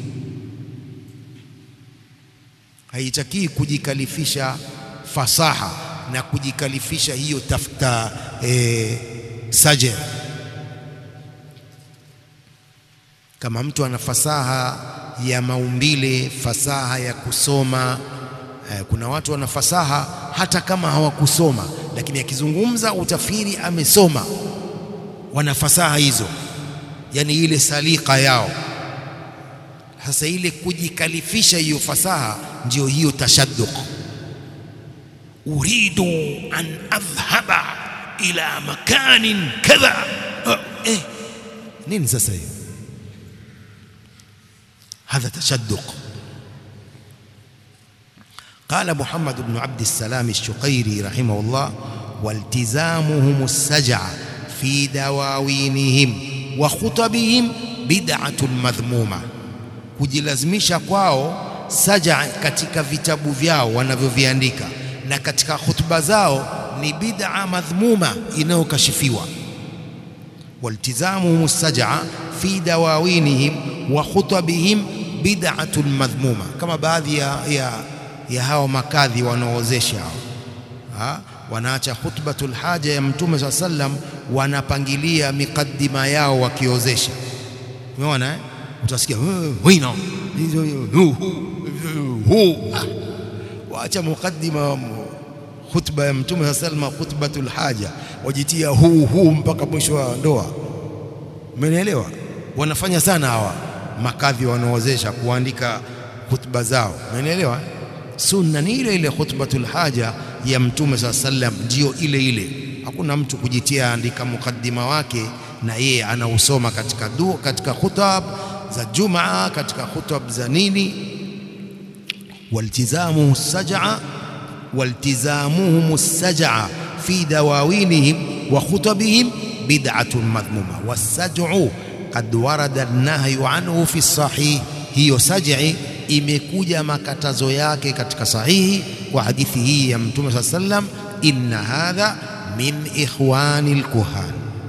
haitakii kujikalifisha fasaha na kujikalifisha hiyo tafuta e, saje. Kama mtu ana fasaha ya maumbile, fasaha ya kusoma e, kuna watu wana fasaha hata kama hawakusoma, lakini akizungumza utafikiri amesoma. Wana fasaha hizo, yani ile salika yao sasa ile kujikalifisha hiyo fasaha ndio hiyo tashadduq. uridu an adhhaba ila makanin kadha. Uh, eh, nini sasa hiyo? hadha tashadduq. قال محمد بن عبد السلام الشقيري رحمه الله والتزامهم السجع في دواوينهم وخطبهم بدعة مذمومة kujilazimisha kwao saja katika vitabu vyao wanavyoviandika na katika hutuba zao ni bid'a madhmuma inayokashifiwa. waltizamuhum saja fi dawawinihim wa khutabihim bid'atun madhmuma, kama baadhi ya, ya, ya hao makadhi wanaoozesha hao wanaacha khutbatul haja ya Mtume saa sallam, wanapangilia miqaddima yao wakiozesha. Umeona eh? utasikia wino waacha mukaddima khutba ya Mtume saa salama, khutbatul haja, wajitia huu huu mpaka mwisho wa ndoa. Umenielewa? Wanafanya sana hawa makadhi wanaowezesha kuandika khutba zao. Umenielewa? Sunna ni ile ile khutbatul haja ya Mtume saa sallam, ndio ile ile. Hakuna mtu kujitia andika mukaddima wake na yeye anausoma katika du, katika khutab za Jumaa, katika khutab za nini. waltizamuhu saj'a waltizamuhum saj'a fi dawawinihim wa khutabihim bid'atun madhmuma wasaj'u qad warada an-nahyu anhu fi sahih, hiyo saj'i imekuja makatazo yake katika sahihi kwa hadithi hii ya Mtume sallallahu alayhi wasallam, inna hadha min ikhwani al-kuhan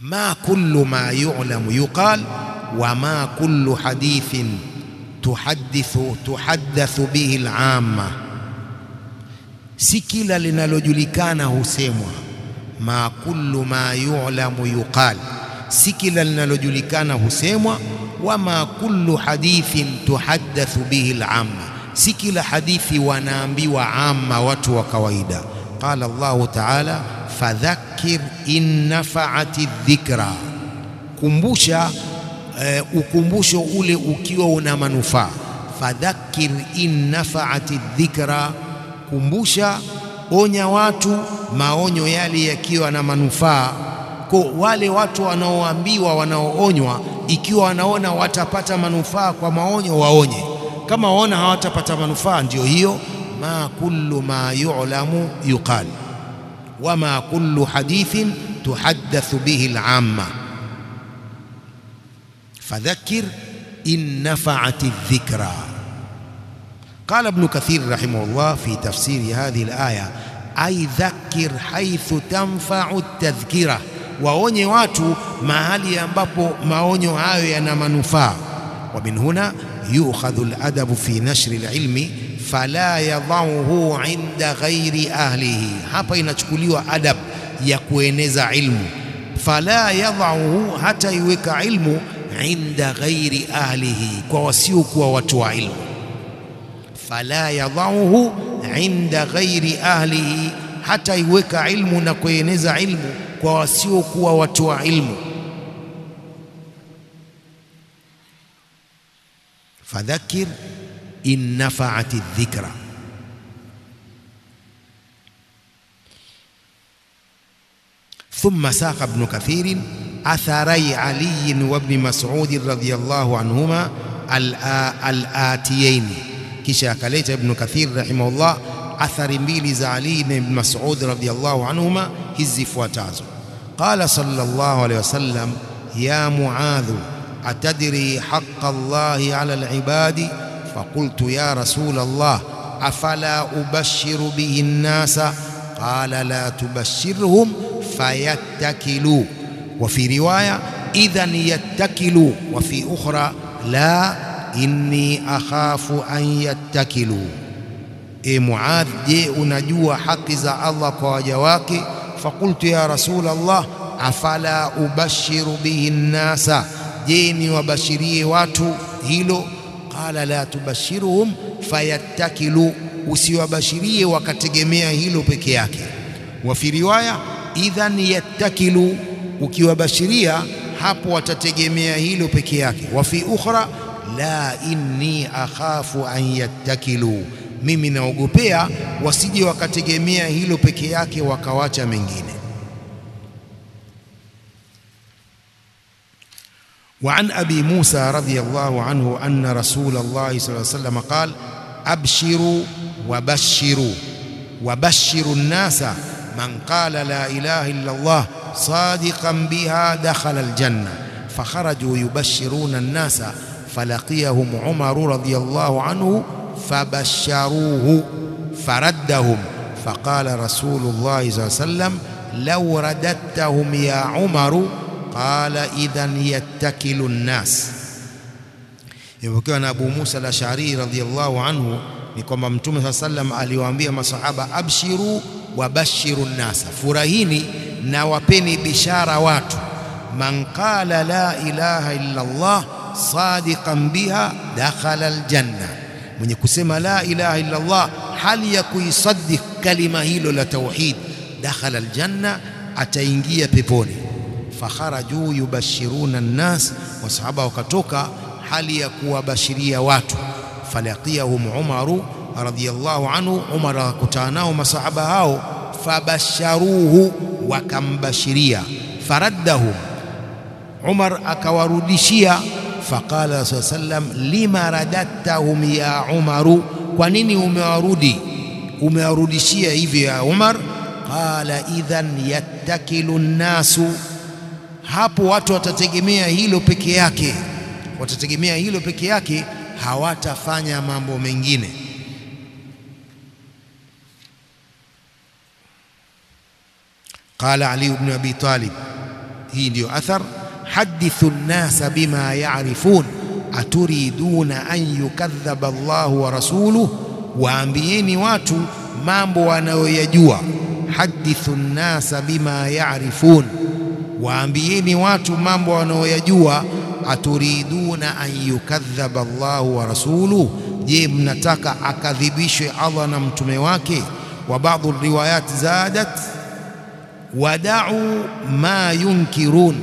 ma kullu ma yu'lamu yuqal wa ma kullu hadithin tuhaddithu tuhaddathu bihi al-amma, si kila linalojulikana husemwa. Ma kullu ma yu'lamu yuqal, si kila linalojulikana husemwa. Wa ma kullu hadithin tuhaddathu bihi al-amma, si kila hadithi wanaambiwa amma, watu wa kawaida. Qala Allahu ta'ala fadhakkir in nafa'ati dhikra, kumbusha uh, ukumbusho ule ukiwa una manufaa. Fadhakkir in nafa'ati dhikra, kumbusha, onya watu, maonyo yale yakiwa na manufaa. Kwa wale watu wanaoambiwa, wanaoonywa, ikiwa wanaona watapata manufaa kwa maonyo, waonye. Kama waona hawatapata manufaa, ndio hiyo ma kullu ma yu'lamu yuqal wama kullu hadithin tuhaddathu bihi al-amma fadhakkir in nafa'ati dhikra. Qala Ibn Kathir rahimahullah fi tafsiri hadhihi al-aya ay dhakkir haythu tanfa'u at-tadhkira, waonye watu mahali ambapo maonyo hayo yana manufaa. Wa min huna yu'khadhu al-adabu fi nashri al-ilmi fala yadhauhu inda ghairi ahlihi. Hapa inachukuliwa adab ya kueneza ilmu. Fala yadhauhu, hata iweka ilmu inda ghairi ahlihi, kwa wasiokuwa watu wa ilmu. Fala yadhauhu inda ghairi ahlihi, hata iweka ilmu na kueneza ilmu kwa wasiokuwa watu wa ilmu. fadhakir in nafaati dhikra. Thumma saqa Ibnu Kathirin atharai Ali wa Ibni Mas'ud radhiyallahu anhuma al-atiyaini, kisha akaleta Ibnu Kathir rahimahullah athari mbili za Ali na Ibn Mas'ud radhiyallahu anhuma hizi zifuatazo. Qala sallallahu alayhi wasallam ya Muadhu atadri haqqa Allahi ala al-ibadi فقلت يا رسول الله أفلا أبشر به الناس قال لا تبشرهم فيتكلوا وفي رواية إذا يتكلوا وفي أخرى لا إني أخاف أن يتكلوا إيه معاذ je unajua haki za Allah kwa waja wake فقلت يا رسول الله afala ubashiru bihi nnasa je niwabashirie watu hilo qala la tubashiruhum fayattakilu, usiwabashirie wakategemea hilo peke yake. Wa fi riwaya idhan yattakilu, ukiwabashiria hapo watategemea hilo peke yake. Wa fi ukhra la inni akhafu an yattakilu, mimi naogopea wasije wakategemea hilo peke yake wakawacha mengine. وعن أبي موسى رضي الله عنه أن رسول الله صلى الله عليه وسلم قال أبشروا وبشروا وبشروا الناس من قال لا إله إلا الله صادقا بها دخل الجنة فخرجوا يبشرون الناس فلقيهم عمر رضي الله عنه فبشروه فردهم فقال رسول الله صلى الله عليه وسلم لو رددتهم يا عمر qala idhan yattakilu nnas. Imepokewa na Abu Musa al-Ash'ari radhiyallahu anhu ni kwamba Mtume saa sallam aliwaambia masahaba, abshiru wa bashiru nnasa, furahini na wapeni bishara watu. Man qala la ilaha illa Allah sadiqan biha dakhala aljanna, mwenye kusema la ilaha illa Allah hali ya kuisaddiq kalima hilo la tauhid, dakhala aljanna, ataingia peponi fakharaju yubashiruna nnas, wasahaba wakatoka hali ya kuwabashiria watu. Falaqiyahum Umaru radhiyallahu anhu, Umar akakutana nao masahaba hao, fabasharuhu, wakambashiria. Faraddahum, Umar akawarudishia. Faqala saa sallam, lima radattahum ya Umaru, kwa nini umewarudi umewarudishia hivyo ya Umar? Qala idhan yattakilu nnasu hapo watu watategemea hilo peke yake, watategemea hilo peke yake, hawatafanya mambo mengine. Qala Ali ibn Abi Talib hii ndiyo athar hadithu nnasa bima yarifun aturiduna an yukadhaba Allahu wa rasuluhu, waambieni watu mambo wanayoyajua. Hadithu nnasa bima yarifun, waambieni watu mambo wanayoyajua. Aturiduna an yukadhaba Allahu wa rasuluhu, je, mnataka akadhibishwe Allah na mtume wake? Wa baadhi riwayat zadat wadau ma yunkirun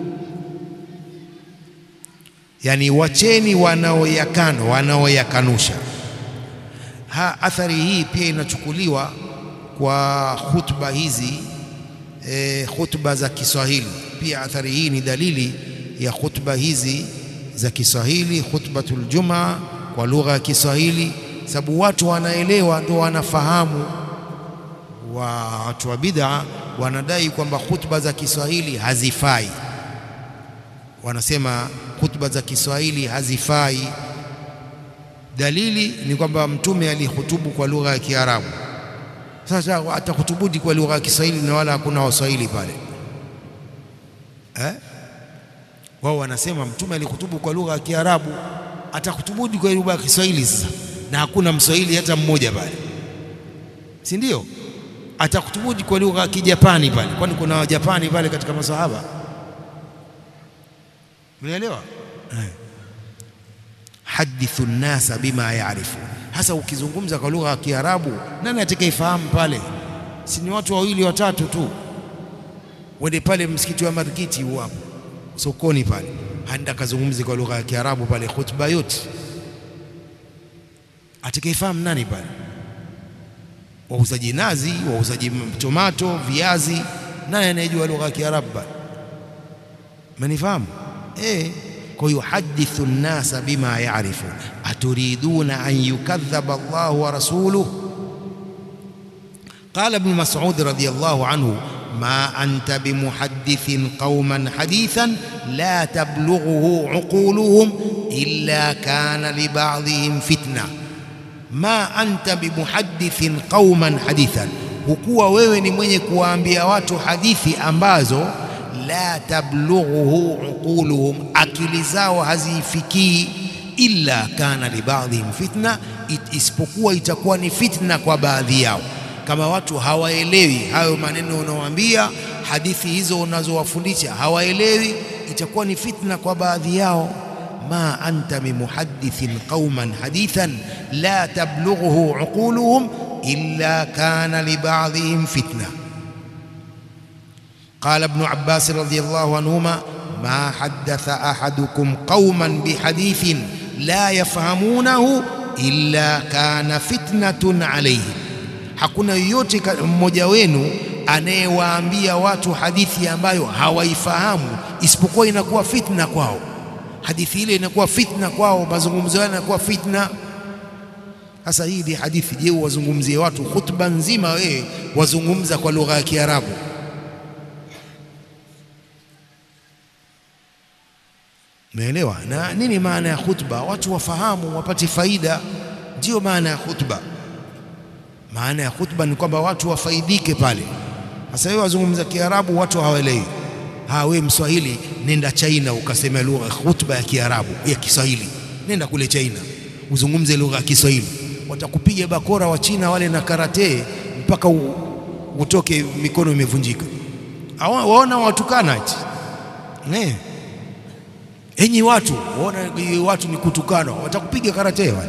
Yani, wacheni wanaoyakana wanaoyakanusha. Ha, athari hii pia inachukuliwa kwa khutba hizi e, khutba za Kiswahili pia. Athari hii ni dalili ya khutba hizi za Kiswahili, khutbatul Jumaa kwa lugha ya Kiswahili, sababu watu wanaelewa, ndio wanafahamu. Wa watu wa bid'a wanadai kwamba khutba za Kiswahili hazifai, wanasema khutba za Kiswahili hazifai. Dalili ni kwamba Mtume alihutubu kwa lugha ya Kiarabu. Sasa atakutubudi kwa lugha ya Kiswahili na wala hakuna Waswahili pale eh? Wao wanasema Mtume alihutubu kwa lugha ya Kiarabu, atakutubudi kwa lugha ya Kiswahili sasa, na hakuna Mswahili hata mmoja pale, si ndio? Atakutubudi kwa lugha ya Kijapani pale, kwani kuna Wajapani pale katika masahaba Mnaelewa? Hadithu nnasa bima yaarifu. Hasa ukizungumza kwa lugha ya Kiarabu, nani atakayefahamu pale? Si ni watu wawili watatu tu. Wende pale msikiti wa Markiti huo hapo sokoni pale, handa kazungumzi kwa lugha ya Kiarabu pale, khutba yote atakayefahamu nani pale? Wauzaji nazi, wauzaji tomato, viazi, nani anayejua lugha ya Kiarabu pale? Manifahamu? Eh, kwa hiyo hadithu nnasa bima yarifu aturiduna an yukadhaba Allahu wa rasuluhu. Qala Ibn Mas'ud radhiyallahu anhu ma anta bimuhaddithin qauman hadithan la tablughuhu uquluhum illa kana liba'dihim fitna. Ma anta bimuhaddithin qauman hadithan, hukuwa wewe ni mwenye kuwaambia watu hadithi ambazo la tablughuhu uquluhum, akili zao hazifikii. Illa kana libadhihim fitna, isipokuwa itakuwa ni fitna kwa baadhi yao. Kama watu hawaelewi hayo maneno unaowaambia, hadithi hizo unazowafundisha hawaelewi, itakuwa ni fitna kwa baadhi yao. Ma anta bimuhaddithin qauman hadithan la tablughuhu uquluhum illa kana libadhihim fitna. Qala Ibnu Abbas radhiyallahu anhuma ma haddatha ahadukum qauman bihadithin la yafhamunahu illa kana fitnatun alayhim, hakuna yoyote mmoja wenu anayewaambia watu hadithi ambayo hawaifahamu isipokuwa inakuwa fitna kwao. Hadithi ile inakuwa fitna kwao, mazungumzo yao yanakuwa fitna. Sasa hii ni hadithi. Je, wazungumzie watu khutba nzima, wewe wazungumza kwa lugha ya Kiarabu? Umeelewa? Na nini maana ya khutba? Watu wafahamu, wapate faida, ndiyo maana ya khutba. Maana ya khutba ni kwamba watu wafaidike pale. Sasa wewe wazungumza Kiarabu, watu hawaelewi. Ha, wewe Mswahili, nenda China ukasema lugha khutba ya Kiarabu ya Kiswahili, nenda kule China uzungumze lugha ya Kiswahili, watakupiga bakora wa China wale na karate mpaka u, utoke mikono imevunjika. Waona watukana ati ne Enyi watu waona watu ni kutukana, watakupiga karate wale.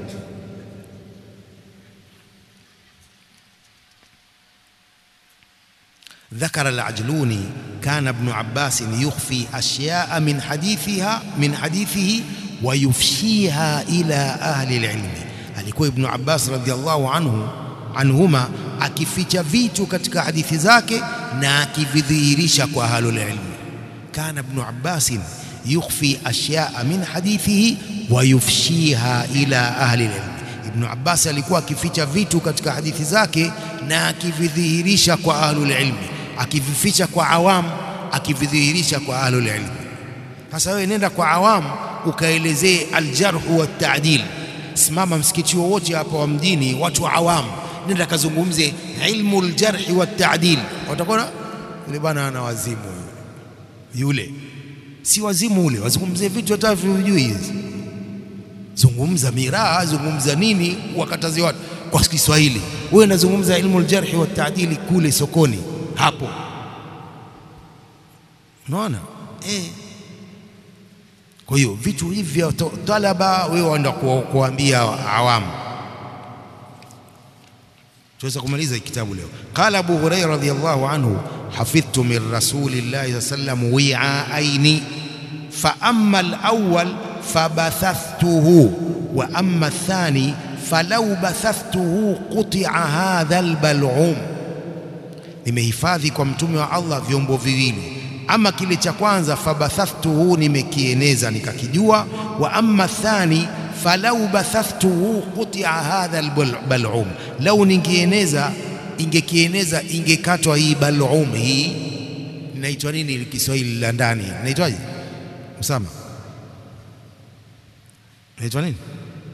Dhakara al-Ajluni kana Ibn Abbas yukhfi ashya'a min hadithiha min hadithihi wa yufshiha ila ahli al-ilmi, alikuwa Ibn Abbas radhiyallahu anhu anhuma akificha vitu katika hadithi zake na akividhihirisha kwa ahlul ilmi. Kana Ibn Abbas yukhfi ashyaa min hadithihi wa yufshiha ila ahli ilmi. Ibn Abbas alikuwa akificha vitu katika hadithi zake na akividhihirisha kwa ahlul ilmi, akivificha kwa awamu, akividhihirisha kwa ahlul ilmi. Sasa wewe nenda kwa awamu ukaelezee aljarhu wa taadil. Simama msikiti wowote hapa wa mjini, watu wa awamu, nenda kazungumze ilmu aljarhi wa taadil, watakuwa yule bwana ana wazimu yule si wazimu ule, wazungumzie vitu hata vijui hizi, zungumza miraa, zungumza nini, wakatazi watu kwa Kiswahili. Wewe unazungumza ilmu aljarhi wa taadili kule sokoni hapo, unaona eh. Kwa hiyo vitu hivi vya talaba wewe waenda kuwaambia awamu. Tuweza kumaliza kitabu leo. Qala Abu Hurairah radhiyallahu anhu hafidhtu min rasulillahi sallam wi'aini fa amma al-awwal fabathathtuhu wa amma ath-thani falau bathathtuhu quti'a hadha al-bal'um, nimehifadhi kwa mtume wa Allah vyombo viwili ama kile cha kwanza fabathathtuhu, nimekieneza nikakijua. Wa amma thani falau bathathtuhu qutia hadha albal'um, lau ningieneza ingekieneza ingekatwa hii bal'um. Hii inaitwa nini Kiswahili la ndani inaitwaje? Usama, inaitwa nini?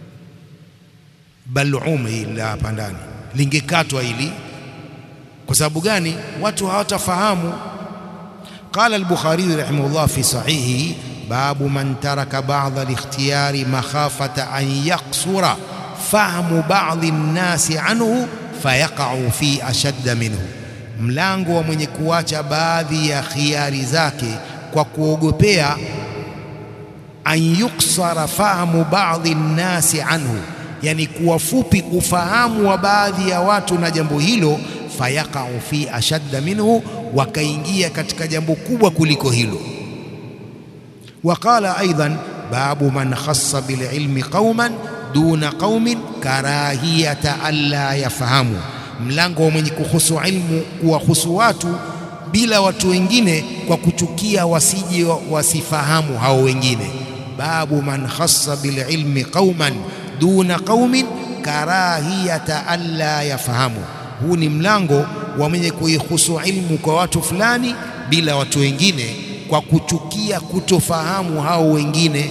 Bal'um hii la hapa ndani lingekatwa hili. Kwa sababu gani? Watu hawatafahamu قال البخاري رحمه الله في صحيحه باب من ترك بعض الاختيار مخافة أن يقصر فهم بعض الناس عنه فيقع في أشد منه mlango wa mwenye kuacha baadhi ya khiari zake kwa kuogopea an yuksara fahamu baadhi nnasi anhu, yani kuwa fupi ufahamu wa baadhi ya watu na jambo hilo fayaqau fi ashadda minhu, wakaingia katika jambo kubwa kuliko hilo. Waqala aidan babu man khassa bililmi qauman duna qaumin karahiyata alla yafahamu, mlango wa mwenye kuhusu ilmu kuwahusu watu bila watu wengine kwa kuchukia wasije wasifahamu hao wengine. Babu man khassa bililmi qauman duna qaumin karahiyata alla yafahamu huu ni mlango wa mwenye kuihusu ilmu kwa watu fulani bila watu wengine kwa kuchukia kutofahamu hao wengine.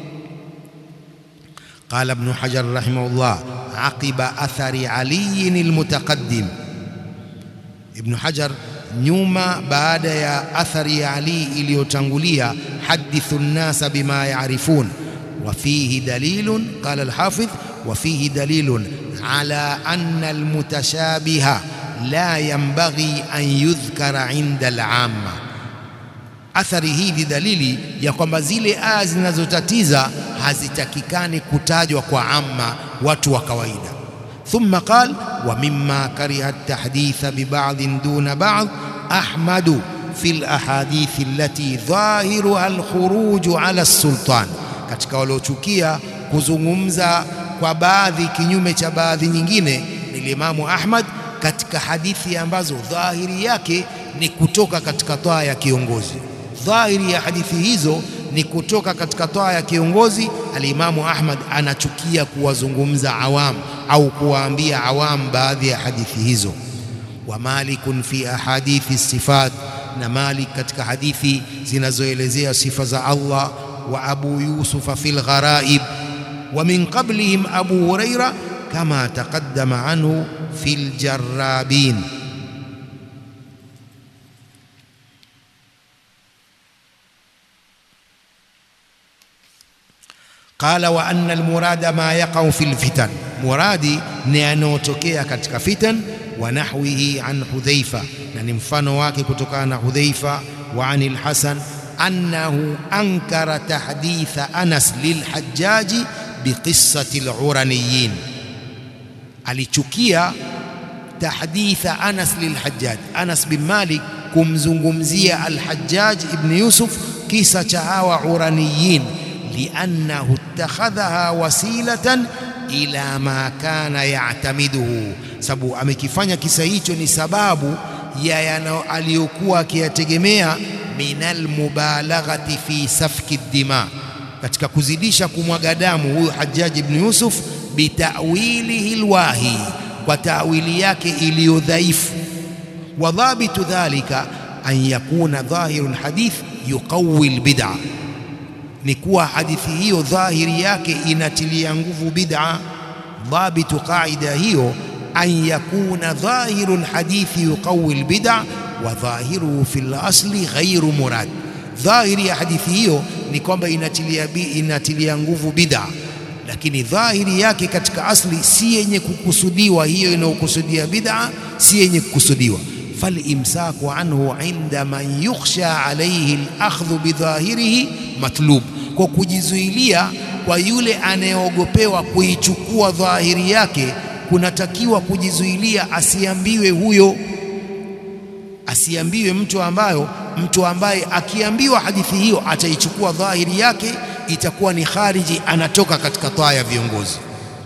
Qala Ibn Hajar rahimahullah aqiba athari aliyin almutaqaddim, Ibn Hajar nyuma baada ya athari ya Ali iliyotangulia, hadithu nnasa bima yarifun wa fihi dalilun, qala alhafidh wa fihi dalilun ala anna almutashabiha la yanbaghi an yudhkara inda alamma. Athari hii ni dalili ya kwamba zile aya zinazotatiza hazitakikani kutajwa kwa amma, watu wa kawaida. Thumma qal wa mimma kariha at-tahditha bi ba'dhin duna ba'd Ahmadu fi al-ahadith allati dhahiruha al-khuruju ala as-sultan, katika waliochukia kuzungumza kwa baadhi kinyume cha baadhi nyingine ni Imamu Ahmad katika hadithi ambazo dhahiri yake ni kutoka katika toa ya kiongozi. Dhahiri ya hadithi hizo ni kutoka katika toa ya kiongozi. Alimamu Ahmad anachukia kuwazungumza awam au kuwaambia awam baadhi ya hadithi hizo. Wa Malikun fi ahadithi sifat, na Malik katika hadithi zinazoelezea sifa za Allah. Wa Abu Yusufa fil gharaib wa min qablihim Abu Huraira kama taqaddama anhu fil jarrabin. Qala wa anna almurada ma yaqau fil fitan, muradi ni yanayotokea katika fitan. Wa nahwihi an Hudhaifa, na ni mfano wake kutokana na Hudhaifa. Wa an al-Hasan annahu ankara tahditha Anas lilhajjaji biqissati al-uraniyin, alichukia tahditha Anas lilhajjaj, Anas bin Malik kumzungumzia al-Hajjaj ibn Yusuf kisa cha hawa uraniyin liannahu ittakhadhaha wasilatan ila ma kana ya'tamiduhu, sababu amekifanya kisa hicho ni sababu ya aliyokuwa akiyategemea minal mubalaghati fi safki dima, katika kuzidisha kumwaga damu huyu Hajjaj ibn Yusuf, bitawilihi lwahi, kwa tawili yake iliyo dhaifu. Wa dhabitu dhalika an yakuna dhahiru lhadith yuqawi lbid'a ni kuwa hadithi hiyo dhahiri yake inatilia nguvu bid'a. Dhabitu qaida hiyo an yakuna dhahiru lhadithi yuqawi lbid'a wa dhahiruhu fi lasli ghairu murad, dhahiri ya hadithi hiyo ni kwamba inatilia, inatilia nguvu bid'a, lakini dhahiri yake katika asli si yenye kukusudiwa. Hiyo inayokusudia bid'a si yenye kukusudiwa. Falimsaku anhu inda man yukhsha alayhi alakhdhu bidhahirihi matlub, kwa kujizuilia kwa yule anayeogopewa kuichukua dhahiri yake, kunatakiwa kujizuilia, asiambiwe huyo, asiambiwe mtu ambayo mtu ambaye akiambiwa hadithi hiyo ataichukua dhahiri yake, itakuwa ni khariji, anatoka katika taa ya viongozi.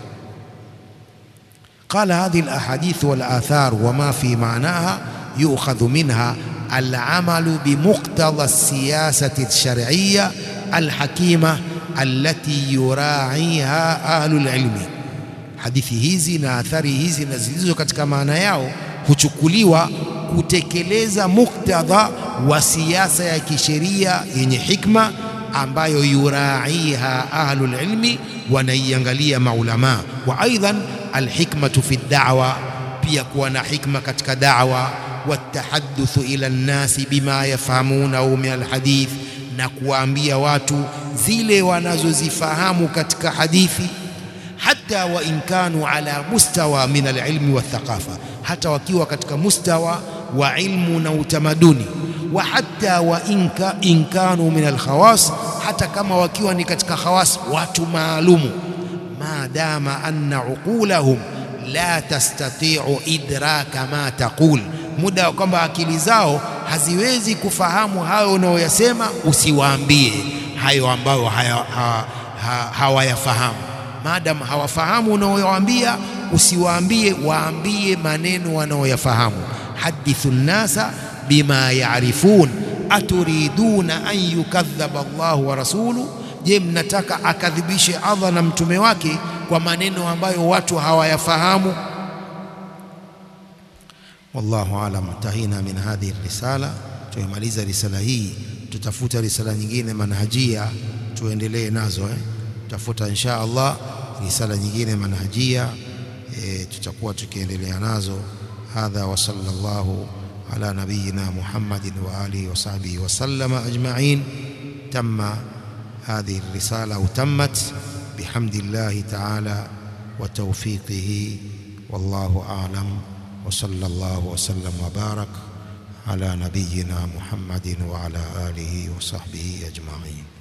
Qala hadhihi alahadith wal athar wama fi maanaha yu'khadhu minha alamalu bimuqtada alsiyasati alshar'iyya alhakima allati yura'iha ahlul ilmi. Hadithi hizi na athari hizi na zilizo katika maana yao huchukuliwa kutekeleza muktadha wa siasa ya kisheria yenye hikma ambayo yuraiha ahlul ilmi, wanaiangalia maulama. Wa aidan alhikmatu fi da'wa, pia kuwa na hikma katika da'wa. Watahaddathu ila nnasi bima yafhamunahu min alhadith, na kuwaambia watu zile wanazozifahamu katika hadithi hata wa in kanu ala mustawa min alilmi wathaqafa, hata wakiwa katika mustawa wa ilmu na utamaduni. Wa hata wa in kanu min alkhawas, hata kama wakiwa ni katika khawas, watu maalumu. Madama anna uqulahum la tastati'u idraka ma taqul, muda wa kwamba akili zao haziwezi kufahamu hayo unayoyasema, usiwaambie hayo ambayo hawayafahamu Maadamu hawafahamu unaowaambia, usiwaambie, waambie maneno wanaoyafahamu. Hadithu nnasa bima yarifun aturiduna an yukadhaba Allahu wa rasuluhu, je, mnataka akadhibishe Allah na mtume wake kwa maneno ambayo watu hawayafahamu? Wallahu alam. Tahina min hadhihi risala, tumemaliza risala hii, tutafuta risala nyingine manhajia, tuendelee nazo eh? Tafuta insha Allah risala nyingine manhajia e, tutakuwa tukiendelea nazo. Hadha wa sallallahu ala nabiyina Muhammadin wa alihi wa sahbihi wa sallama ajma'in. Tamma hadhihi risala au tammat bihamdillahi ta'ala wa tawfiqihi wallahu a'lam wa sallallahu wa sallam wa barak ala nabiyina Muhammadin wa ala alihi wa sahbihi ajma'in.